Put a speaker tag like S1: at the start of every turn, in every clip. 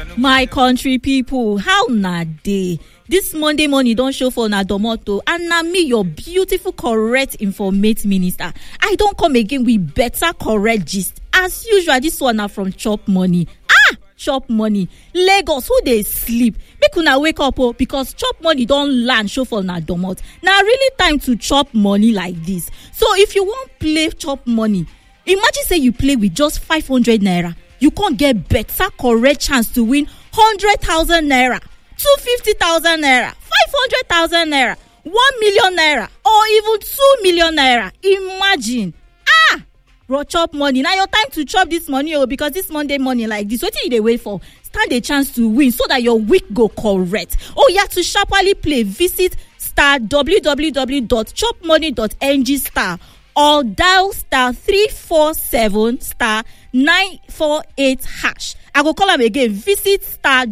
S1: my country pipo how na dey dis monday morning don show for una domoto and na me your beautiful correct informate minister i don come again with better correct gist as usual dis one na from chop money ah chop money lagos who dey sleep make una wake up o because chop money don land show for una domot na really time to chop money like dis so if you wan play chop money imagine say you play with just 500 naira you con get better correct chance to win 100000 naira 250000 naira 500000 naira 1 million naira or even 2 million naira imagine ah bro chop money na your time to chop dis money o because dis monday morning like dis wetin you dey wait for stand a chance to win so dat your week go correct oya to sharparly play visit star www.chopmoney.ng star or dial star 347 star 948 hash i go call am again visit star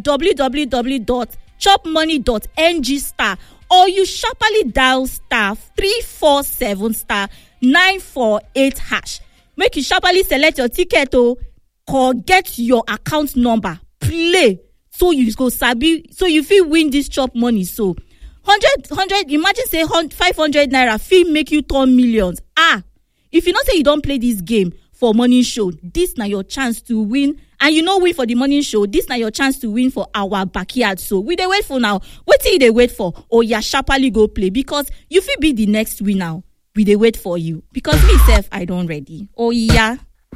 S1: www.chopmoney.ng star or you sharparly dial star 347 star 948 hash make you sharparly select your ticket o get your account number play so you go sabi so you fit win dis chop money so 100 100 imagine say 500 naira fit make you turn millions ah if you know say you don play dis game for morning show dis na your chance to win and you no win for di morning show dis na your chance to win for our backyard so we dey wait for now wetin you dey wait for oya sharparly go play because you fit be di next winner we dey wait for you because me sef i don ready oya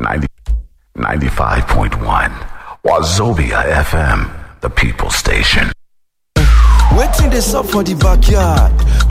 S2: 95.1 Wazobia FM, the people station.
S3: Waiting this up for the backyard.